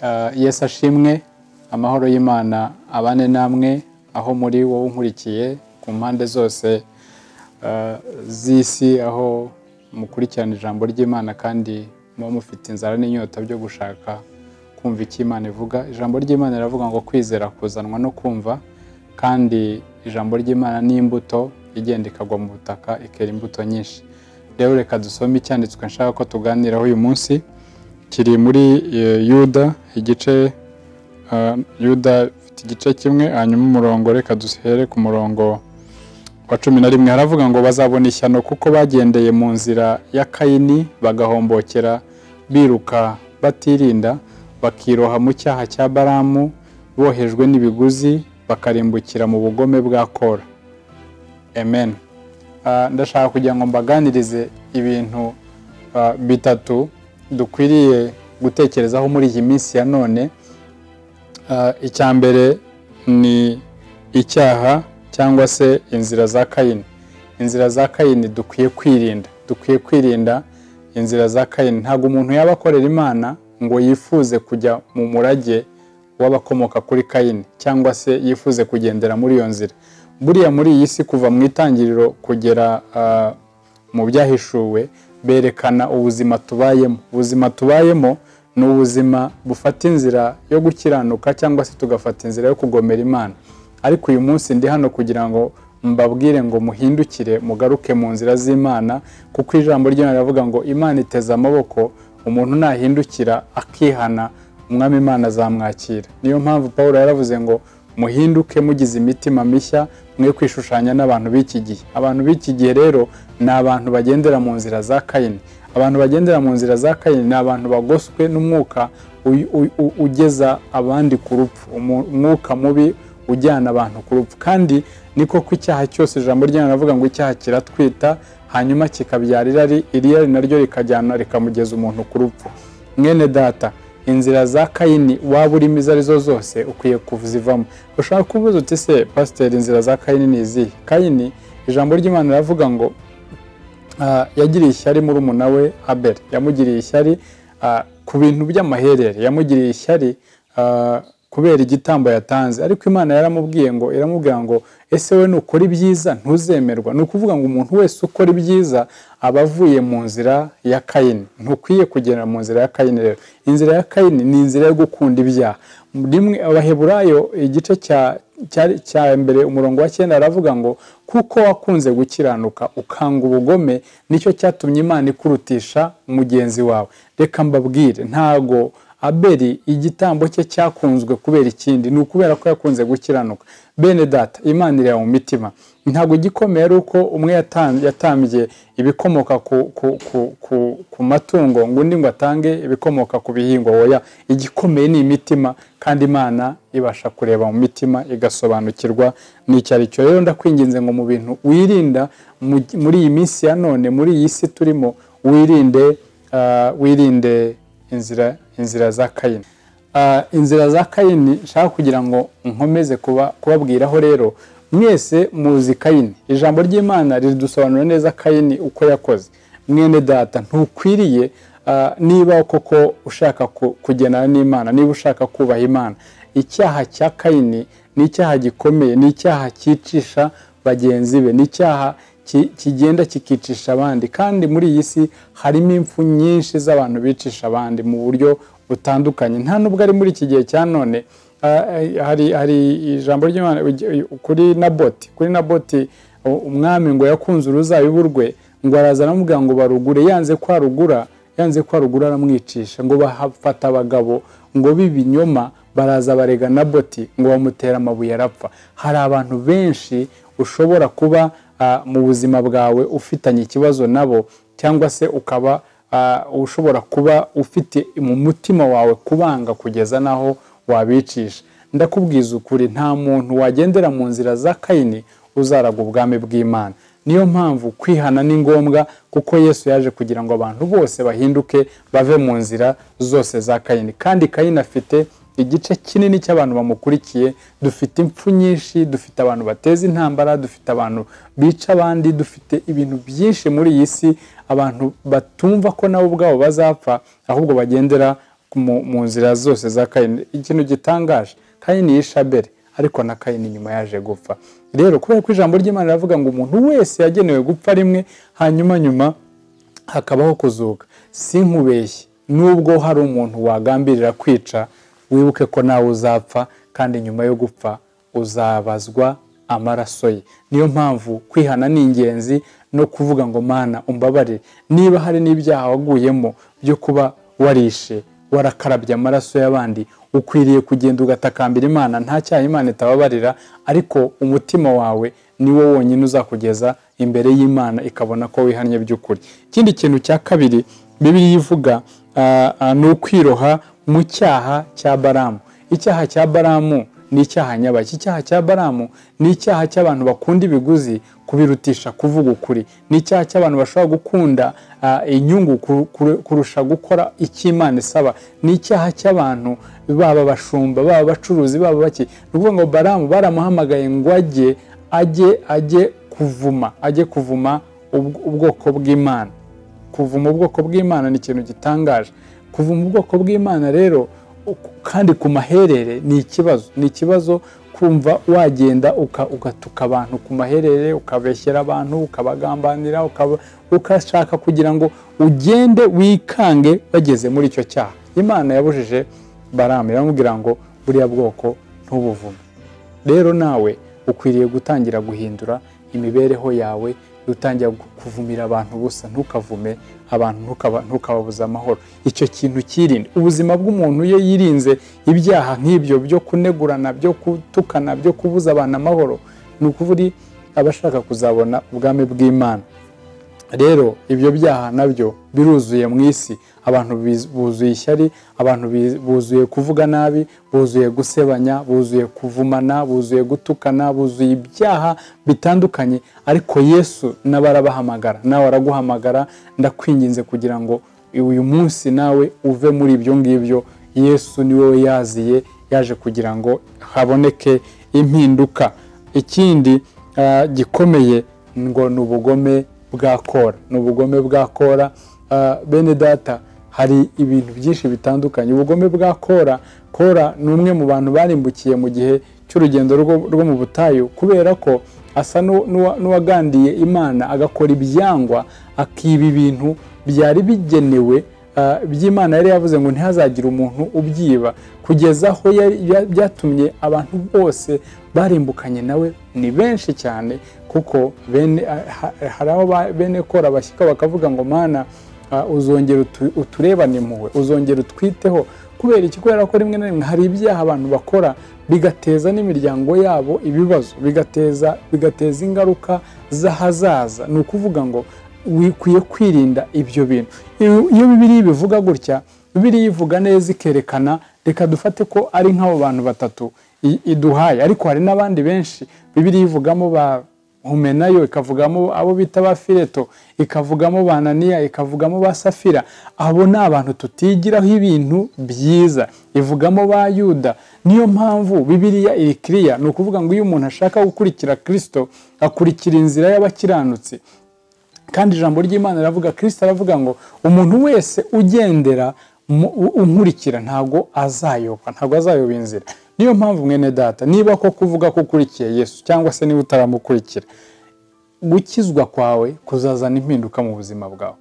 Ah, yesu ashimwe amahoro y'imana abane namwe aho muri wowe unkurikiye ku mpande zose ah, z'isi aho mukurikirana ijambo ry'imana kandi muba mufite inzara n'inyota byo gushaka kumva icyo imana ivuga ijambo ry'imana riravuga ngo kwizera kuzanwa no kumva kandi ijambo ry'imana ni imbuto igenda ikagwa mu butaka ikera imbuto nyinshi rero reka dusome icyanditswe nshaka ko tuganiraho uyu munsi kiri muri e, yuda igice ah, yuda ifite igice kimwe hanyuma umurongo reka duhere ku murongo wa cumi na rimwe haravuga ngo bazabona ishyano kuko bagendeye mu nzira ya kayini bagahombokera biruka batirinda bakiroha mu cyaha cya baramu bohejwe n'ibiguzi bakarimbukira mu bugome bwa kora amen Ah, ndashaka kugira ngo mbaganirize ibintu ah, bitatu dukwiriye gutekerezaho muri iyi minsi ya none Ah, icya mbere ni icyaha cyangwa se inzira za kayini inzira za kayini dukwiye kwirinda dukwiye kwirinda inzira za kayini ntabwo umuntu yaba akorera imana ngo yifuze kujya mu murage w'abakomoka kuri kayini cyangwa se yifuze kugendera muri iyo nzira buriya muri iyi si kuva mu itangiriro kugera ah, mu byahishuwe berekana ubuzima tubayemo ubuzima tubayemo ni ubuzima bufata inzira yo gukiranuka cyangwa se tugafata inzira yo kugomera imana ariko uyu munsi ndi hano kugira ngo mbabwire ngo muhindukire mugaruke mu nzira z'imana kuko ijambo ryo riravuga ngo imana iteze amaboko umuntu nahindukira akihana umwami imana azamwakira niyo mpamvu paul yaravuze ngo muhinduke mugize imitima mishya mwe kwishushanya n'abantu b'iki gihe abantu b'iki gihe rero ni abantu bagendera mu nzira za kayini abantu bagendera mu nzira za kayini ni abantu bagoswe n'umwuka uy- u- u- ugeza abandi ku rupfu Umu- umwuka mubi ujyana abantu ku rupfu kandi ni koko icyaha cyose ijambo ry'imana riravuga ngo icyaha kiratwita hanyuma kikabyara irari irari naryo rikajyana rikamugeza umuntu ku rupfu mwene data inzira za kayini waba urimo izo arizo zose ukwiye kuzivamo ushobora kubuza uti se pasiteri inzira za kayini ni izihe kayini ijambo ry'imana riravuga ngo ah, yagiriye ishyari muri umuna we abeli yamugiriye ishyari ah, ku bintu by'amaherere yamugiriye ishyari ah, kubera igitambo yatanze ariko imana yaramubwiye ngo iramubwira ngo ese we nukora ibyiza ntuzemerwa ni ukuvuga ngo umuntu wese ukora ibyiza aba avuye mu nzira ya kayini ntukwiye kugendera mu nzira ya kayini rero inzira ya kayini ni inzira yo gukunda ibyaha rimwe abaheburayo igice cya cyari cya mbere umurongo wa cyenda aravuga ngo kuko wakunze gukiranuka ukanga ubugome nicyo cyatumye imana ikurutisha mugenzi wawe reka mbabwire ntago abeli igitambo cye cyakunzwe kubera ikindi ni ukubera ko yakunze gukiranuka bene data imana ireba mu mitima ntabwo igikomeye ari uko umwe yatan- yatambye ibikomoka ku, ku, ku, ku, ku matungo ngo undi ngo atange ibikomoka ku bihingwa oya igikomeye ni imitima kandi imana ibasha kureba mu mitima igasobanukirwa n'icyo ari cyo rero ndakwinginze ngo mu bintu wirinda mu- muri iyi minsi ya none muri iyi si turimo wirinde ah, wirinde inzira inzira za kayini Ah, inzira za kayini nshaka kugira ngo nkomeze kuba- kubabwiraho rero mwese muzi kayini ijambo ry'imana ridusobanura neza kayini uko yakoze mwene data ntukwiriye ah, niba koko ushaka ku- kugendana n'imana niba ushaka kubaha imana icyaha cya kayini ni icyaha gikomeye ni icyaha cyicisha bagenzi be ni icyaha ki- kigenda kikicisha abandi kandi muri iyi si harimo impfu nyinshi z'abantu bicisha abandi mu buryo butandukanye nta nubwo ari muri iki gihe cya none ah, eh, hari hari ijambo ry'imana ugi- kuri naboti kuri naboti u- umwami ngo yakunze uruzabibu rwe ngo araza aramubwira ngo barugure yanze ko arugura yanze ko arugura aramwicisha ngo bahafata abagabo ngo b'ibinyoma baraza barega naboti ngo bamutera amabuye arapfa hari abantu benshi ushobora kuba ah, mu buzima bwawe ufitanye ikibazo nabo cyangwa se ukaba ah, ushobora kuba ufite mu mutima wawe kubanga kugeza n'aho wabicisha ndakubwiza ukuri nta muntu wagendera mu nzira za kayini uzaraga ubwami bw'imana niyo mpamvu kwihana ni ngombwa kuko yesu yaje kugira ngo abantu bose bahinduke bave mu nzira zose za kayini kandi kayini afite igice kinini cy'abantu bamukurikiye dufite impfu nyinshi dufite abantu bateza intambara dufite abantu bica abandi dufite ibintu byinshi muri iyi si abantu batumva ko nabo ubwabo bazapfa ahubwo bagendera mu- mu nzira zose za kayini ikintu gitangaje kayini yishe abeli ariko na kayini nyuma yaje gupfa rero kubera ko ijambo ry'imana riravuga ngo umuntu wese yagenewe gupfa rimwe hanyuma nyuma hakabaho kuzuka si nkubeshye nubwo hari umuntu wagambirira kwica wibuke ko nawe uzapfa kandi nyuma yo gupfa uzabazwa amaraso ye niyo mpamvu kwihana ni ingenzi no kuvuga ngo mana umbabarire niba hari n'ibyaha waguyemo byo kuba warishe warakarabye amaraso y'abandi ukwiriye kugenda ugatakambira imana nta cyaha imana itababarira ariko umutima wawe niwo wonyine uzakugeza imbere y'imana ikabona ko wihannye by'ukuri ikindi kintu cya kabiri bibiliya ivuga ah, ah, ni ukwiroha mu cyaha cya baramu icyaha cya baramu ni icyaha nyabaki icyaha cya baramu ni icyaha cy'abantu bakunda ibiguzi kubirutisha kuvuga ukuri ni icyaha cy'abantu bashobora gukunda ah, inyungu ku- ku- kurusha gukora icyo imana isaba ni icyaha cy'abantu baba abashumba baba abacuruzi baba baki ni ukuvuga ngo baramu baramuhamagaye ngo ajye ajye ajye kuvuma ajye kuvuma ubw- ubwoko bw'imana kuvuma ubwoko bw'imana ni ikintu gitangaje kuvuma ubwoko bw'imana rero uku- kandi ku maherere ni ikibazo ni ikibazo kumva wagenda uka- ugatuka abantu ku maherere ukabeshyera abantu ukabagambanira ukaba- ukashaka kugira ngo ugende wikange bageze muri icyo cyaha imana yabujije baramu iramubwira ngo buriya bwoko ntubuvume rero nawe ukwiriye gutangira guhindura imibereho yawe utangira gu- kuvumira abantu gusa ntukavume abantu ntukaba- ntukababuze amahoro icyo kintu kirinde ubuzima bw'umuntu iyo yirinze ibyaha nk'ibyo byo kunegurana byo gutukana byo kubuza abantu amahoro ni ukuri aba ashaka kuzabona ubwami bw'imana rero ibyo byaha nabyo biruzuye mu isi abantu biz- buzuye ishyari abantu biz- buzuye kuvuga nabi buzuye gusebanya buzuye kuvumana buzuye gutukana buzuye ibyaha bitandukanye ariko yesu nawe arabahamagara nawe araguhamagara ndakwinginze kugira ngo uyu munsi nawe uve muri ibyo ngibyo yesu ni wowe yaziye yaje kugira ngo haboneke impinduka ikindi ah, gikomeye ngo ni ubugome bwa kora ni ubugome bwa kora Ah, bene data hari ibintu byinshi bitandukanye ubugome bwa kora kora ni umwe mu bantu barimbukiye mu gihe cy'urugendo rwo rwo mu butayu kubera ko asa n'u- n'uwa- n'uwagandiye imana agakora ibyangwa akiba ibintu byari bigenewe ah, by'imana yari yavuze ngo ntihazagire umuntu ubyiba kugeza aho yari- bya- byatumye abantu bose barimbukanye nawe ni benshi cyane kuko bene ah, ha- hari aho ba- bene kora bashyika bakavuga ngo mana ah, uzongera utu- uturebane impuhwe uzongera utwiteho kubera iki kubera ko rimwe na rimwe hari ibyaha abantu bakora bigateza n'imiryango yabo ibibazo bigateza bigateza ingaruka z'ahazaza ni ukuvuga ngo wikwiye kwirinda ibyo bintu iyo iyo bibiriya bivuga gutya bibiriya ivuga neza ikerekana reka dufate ko ari nk'abo bantu batatu i- iduhaye ariko hari n'abandi benshi bibiriya ivugamo ba humenayo ikavugamo abo bita ba fileto ikavugamo ba ananiya ikavugamo ba safira abo ni abantu tutigiraho ibintu byiza ivugamo ba yuda niyo mpamvu bibiriya iri kiriya ni ukuvuga ngo iyo umuntu ashaka gukurikira kirisito akurikira inzira y'abakiranutsi kandi ijambo ry'imana riravuga kirisita aravuga ngo umuntu wese ugendera mu- u- unkurikira ntabwo azayobwa ntabwo azayoba inzira niyo mpamvu mwene data niba ko kuvuga ko ukurikiye yesu cyangwa se niba utaramukurikira gukizwa kwawe kuzazana impinduka mu buzima bwawe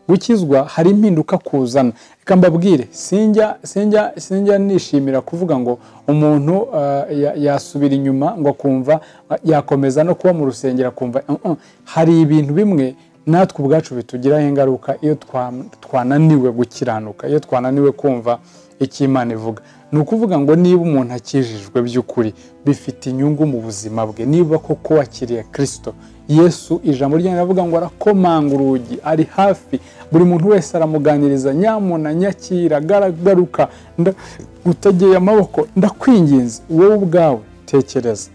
gukizwa hari impinduka kuzana reka mbabwire sinjya sinjya sinjya nishimira kuvuga ngo umuntu ah, ya- yasubira inyuma ngo akumva ah, yakomeza no kuba mu rusengero akumva "Uh, uh." hari ibintu bimwe natwe ubwacu bitugiraho ingaruka iyo twa- twananiwe gukiranuka iyo twananiwe kumva icyo imana ivuga ni ukuvuga ngo niba umuntu akijijwe by'ukuri bifite inyungu mu buzima bwe niba koko wakiriye kirisito yesu ijambo rye riravuga ngo arakomanga urugi ari hafi buri muntu wese aramuganiriza nyamuna nyakira garagaruka utegeye amaboko ndakwinginze wowe ubwawe tekereza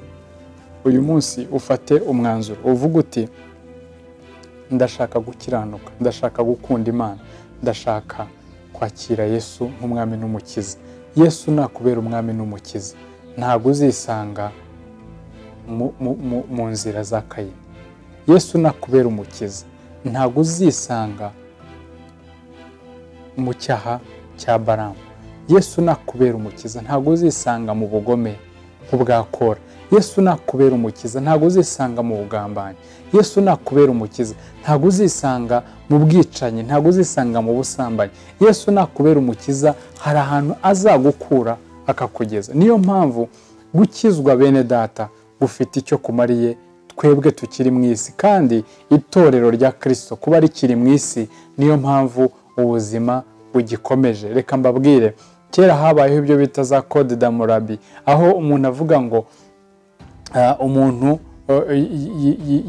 uyu munsi ufate umwanzuro uvuga uti ndashaka gukiranuka ndashaka gukunda imana ndashaka kwakira yesu nk'umwami n'umukiza yesu nakubera umwami n'umukiza ntabwo uzisanga mu- mu- mu- mu nzira za kayini yesu nakubera umukiza ntabwo uzisanga mu cyaha cya baramu yesu nakubera umukiza ntabwo uzisanga mu bugome nk'ubwakora yesu nakubera umukiza ntabwo uzisanga mu bugambanyi yesu nakubera umukiza ntabwo uzisanga mu bwicanyi ntabwo uzisanga mu busambanyi yesu nakubera umukiza hari ahantu azagukura akakugeza niyo mpamvu gukizwa bene data gufite icyo kumariye twebwe tukiri mu isi kandi itorero rya kirisito kuba rikiri mu isi niyo mpamvu ubuzima bugikomeje reka mbabwire kera habayeho ibyo bita za kode damurabi aho umuntu avuga ngo umuntu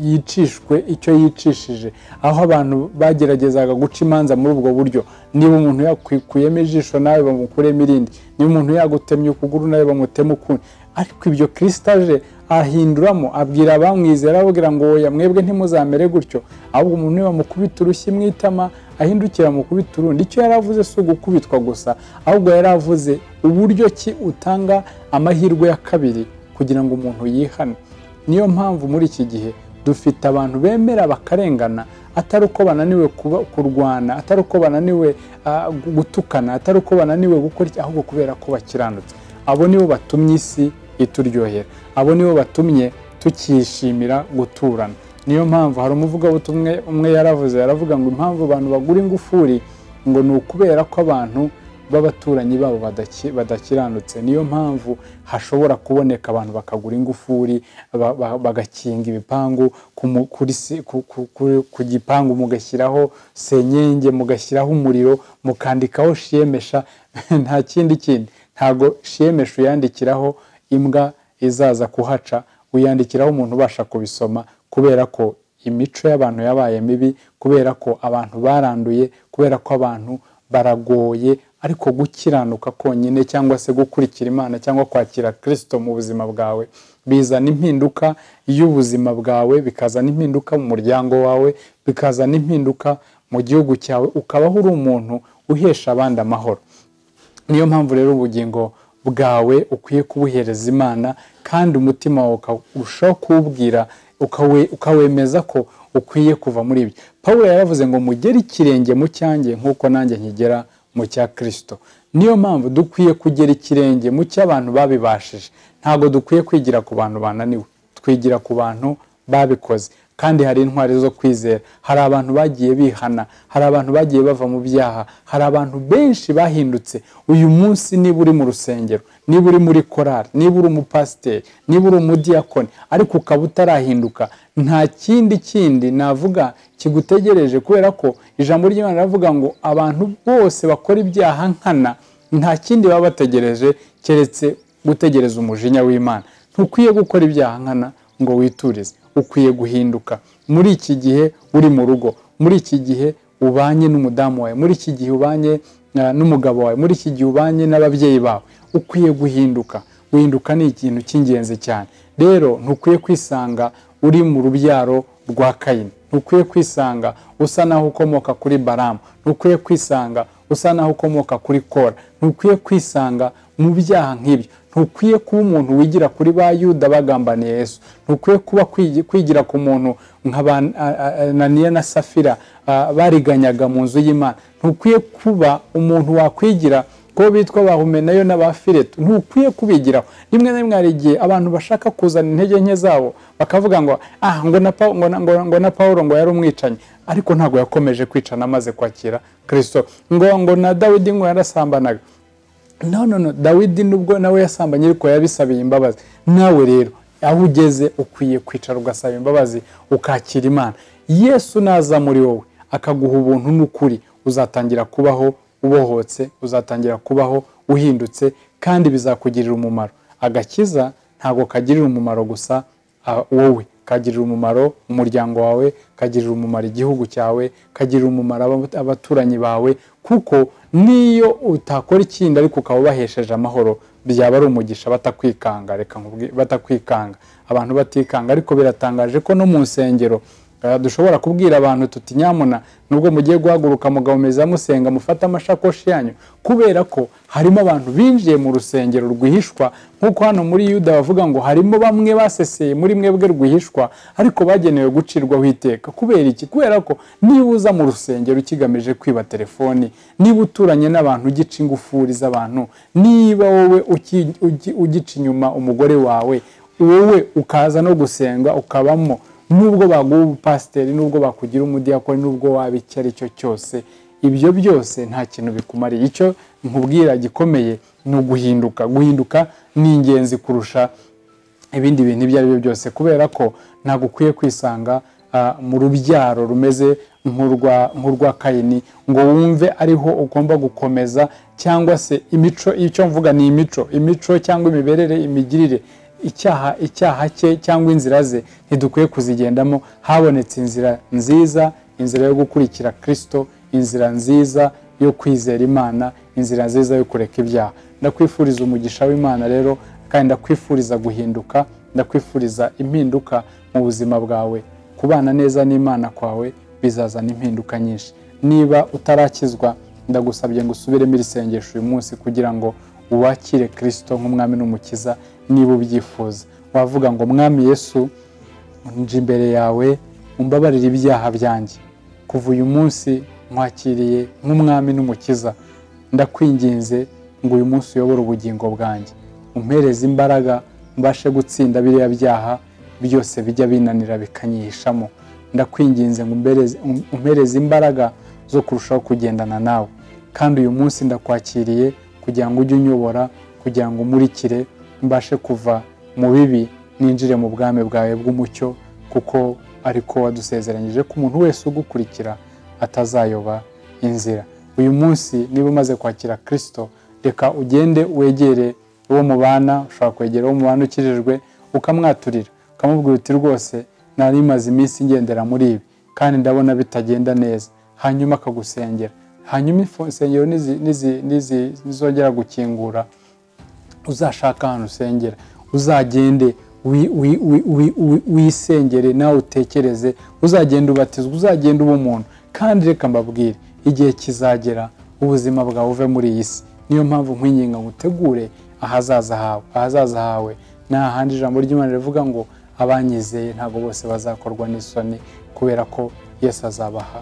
yicishwe icyo yicishije aho abantu bageragezaga guca imanza muri ubwo buryo niba umuntu yakuyemo ijisho nawe bamukuremo irindi niba umuntu yagutemye ukuguru nawe bamutema ukundi ariko ibyo kirisitaje ahinduramo abwira abamwizera ababwira ngo wowe mwebwe ntimuzamere gutyo ahubwo umuntu bamukubita urushyi mu itama ahindukira amukubita urundi icyo yari avuze si ugukubitwa gusa ahubwo yari avuze uburyo ki utanga amahirwe ya kabiri kugira ngo umuntu yihane niyo mpamvu muri iki gihe dufite abantu bemera bakarengana atari uko bananiwe kurwana atari uko bananiwe gutukana atari uko bananiwe gukora ahubwo kubera ko bakiranutse abo nibo batumye isi ituryohera abo nibo batumye tukishimira guturana niyo mpamvu hari umuvugabutumwe umwe yaravuze yaravuga ngo impamvu abantu bagura ingufuri ngo ni ukubera ko abantu b'abaturanyi babo badakiranutse niyo mpamvu hashobora kuboneka abantu bakagura ingufuri bagakinga ibipangu ku gipangu mugashyiraho senyenge mugashyiraho umuriro mukandikaho shiyemesha nta kindi kindi ntabwo shiyemesha uyandikiraho imbwa izaza kuhaca uyandikiraho umuntu ubasha kubisoma kubera ko imico y'abantu yabaye mibi kubera ko abantu baranduye kubera ko abantu baragoye ariko gukiranuka konyine cyangwa se gukurikira imana cyangwa kwakira kirisito mu buzima bwawe bizana impinduka y'ubuzima bwawe bikazana impinduka mu muryango wawe bikazana impinduka mu gihugu cyawe ukabaho uri umuntu uhesha abandi amahoro niyo mpamvu rero ubugingo bwawe ukwiye kubuhereza imana kandi umutima wawe ukarushaho kuwubwira ukawemeza ko ukwiye kuva muri ibyo paul yaravuze ngo mugere ikirenge mu cyanjye nk'uko nanjye nkigera mu cya kirisito niyo mpamvu dukwiye kugera ikirenge mu cy'abantu babibashije ntabwo dukwiye kwigira ku bantu bananiwe twigira ku bantu babikoze kandi hari intwari zo kwizera hari abantu bagiye bihana hari abantu bagiye bava mu byaha hari abantu benshi bahindutse uyu munsi niba uri mu rusengero niba uri muri korari niba uri umupasiteri niba uri umudiyakoni ariko ukaba utarahinduka nta kindi kindi navuga kigutegereje kubera ko ijambo ry'imana riravuga ngo abantu bose bakora ibyaha nkana nta kindi baba bategereje keretse gutegereza umujinya w'imana ntukwiye gukora ibyaha nkana ngo witurize ukwiye guhinduka muri iki gihe uri mu rugo muri iki gihe ubanye n'umudamu wawe muri iki gihe ubanye n'umugabo wawe muri iki gihe ubanye n'ababyeyi bawe ukwiye guhinduka guhinduka ni ikintu cy'ingenzi cyane rero ntukwiye kwisanga uri mu rubyaro rwa kayini ntukwiye kwisanga usa naho ukomoka kuri baramu ntukwiye kwisanga usa naho ukomoka kuri kora ntukwiye kwisanga mu byaha nk'ibyo ntukwiye kuba umuntu wigira kuri ba yuda bagambaniye yesu ntukwiye kuba kwigira ku muntu nka ba naniya na safira bariganyaga mu nzu y'imana ntukwiye kuba umuntu wakwigira ko bitwa bahumenayo n'abafiretu ntukwiye kubigiraho rimwe na rimwe hari igihe abantu bashaka kuzana intege nke zabo bakavuga ngo ah ngo na paul ngo yari umwicanyi ariko ntabwo yakomeje kwicana amaze kwakira kirisito ngo ngo na dawidi ngo yarasambanaga no no no dawidi nubwo nawe yasambanye ariko yabisabiye imbabazi nawe rero aho ugeze ukwiye kwicara ugasaba imbabazi ukakira imana yesu naza muri wowe akaguha ubuntu n'ukuri uzatangira kubaho ubohotse uzatangira kubaho uhindutse kandi bizakugirira umumaro agakiza ntabwo kagirira umumaro gusa wowe kagirira umumaro umuryango wawe kagirira umumaro igihugu cyawe kagirira umumaro abaturanyi bawe kuko niyo utakora ikindi ariko ukaba ubahesheje amahoro byaba ari umugisha batakwikanga reka batakwikanga abantu batikanga ariko biratangaje ko no mu nsengero dushobora kubwira abantu tuti nyamuna nubwo mugiye guhaguruka mugahumeza musenga mufate amashakoshi yanyu kubera ko harimo abantu binjiye mu rusengero rwihishwa nk'uko hano muri yuda bavuga ngo harimo bamwe baseseye muri mwebwe rwihishwa ariko bagenewe gucirwaho iteka kubera iki kubera ko niba uza mu rusengero ukigamije kwiba telefoni niba uturanye n'abantu ugica ingufuri z'abantu niba wowe uki- ugi- ugica inyuma umugore wawe wowe ukaza no gusenga ukabamo nubwo baguha ubupasiteri nubwo bakugira umudiyakoni nubwo waba icyo ari cyo cyose ibyo byose nta kintu bikumariye icyo nkubwira gikomeye ni uguhinduka guhinduka ni ingenzi kurusha ibindi bintu ibyo ari byo byose kubera ko ntabwo ukwiye kwisanga ah, mu rubyaro rumeze nk'urwa nk'urwa kayini ngo wumve ariho ugomba gukomeza cyangwa se imico icyo mvuga ni imico imico cyangwa imiberere imigirire icyaha icyaha cye cyangwa inzira ze ntidukwiye kuzigendamo habonetse inzira nziza inzira yo gukurikira kirisito inzira nziza yo kwizera imana inzira nziza yo kureka ibyaha ndakwifuriza umugisha w'imana rero kandi ndakwifuriza guhinduka ndakwifuriza impinduka mu buzima bwawe kubana neza n'imana kwawe bizazana impinduka nyinshi niba utarakizwa ndagusabye ngo usubiremo iri sengesho uyu munsi kugira ngo wakire kirisito nk'umwami n'umukiza niba ubyifuza wavuga ngo mwami yesu nje imbere yawe umbabarire ibyaha byanjye kuva uyu munsi nkwakiriye nk'umwami n'umukiza ndakwinginze ngo uyu munsi uyobore ubugingo bwanjye umpereze imbaraga mbashe gutsinda biriya byaha byose bijya binanira bikanyihishamo ndakwinginze ngo umbereze- um- umpereze imbaraga zo kurushaho kugendana nawe kandi uyu munsi ndakwakiriye kugira ngo ujye unyobora kugira ngo umurikire mbashe kuva mu bibi ninjire mu bwami bwawe bw'umucyo kuko ariko wadusezeranyije ko umuntu wese ugukurikira atazayoba inzira uyu munsi niba umaze kwakira kirisito reka ugende wegere uwo mubana ushobora kwegera uwo mubana ukijijwe ukamwaturira ukamubwira uti rwose nari maze iminsi ngendera muri ibi kandi ndabona bitagenda neza hanyuma akagusengera hanyuma ifo- insengero nizi- nizi- nizi- nizongera gukingura uzashaka ahantu usengera uzagende wi- wi- wi- wi- wi- wisengere nawe utekereze uzagenda ubatizwa uzagenda uba umuntu kandi reka mbabwire igihe kizagera ubuzima bwawe uve muri iyi si niyo mpamvu nkwinginga ngo utegure ahazaza hawe ahazaza hawe nta handi ijambo ry'imana rivuga ngo abanyizeye ntabwo bose bazakorwa n'isoni kubera ko yesu azabaha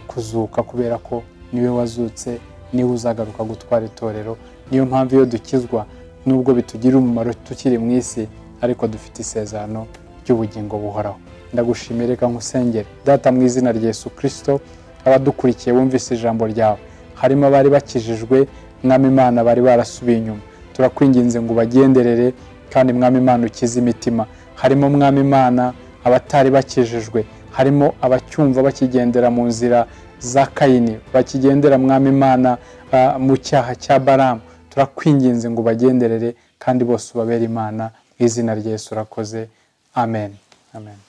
kuzuka kubera ko niwe wazutse niwe uzagaruka gutwara itorero niyo mpamvu iyo dukizwa nubwo bitugirira umumaro tukiri mu isi ariko dufite isezerano ry'ubugingo buhoraho ndagushimire reka nkusengere data mu izina rya Yesu kirisito abadukurikiye bumvise ijambo ryawe harimo abari bakijijwe mwami imana bari barasubiye inyuma turakwinginze ngo ubagenderere kandi mwami imana ukize imitima harimo mwami imana abatari bakijijwe harimo abacyumva bakigendera mu nzira za kayini bakigendera mwami imana ah, mu cyaha cya baramu turakwinginze ngo ubagenderere kandi bose ubabere imana mu izina rya yesu urakoze amen amen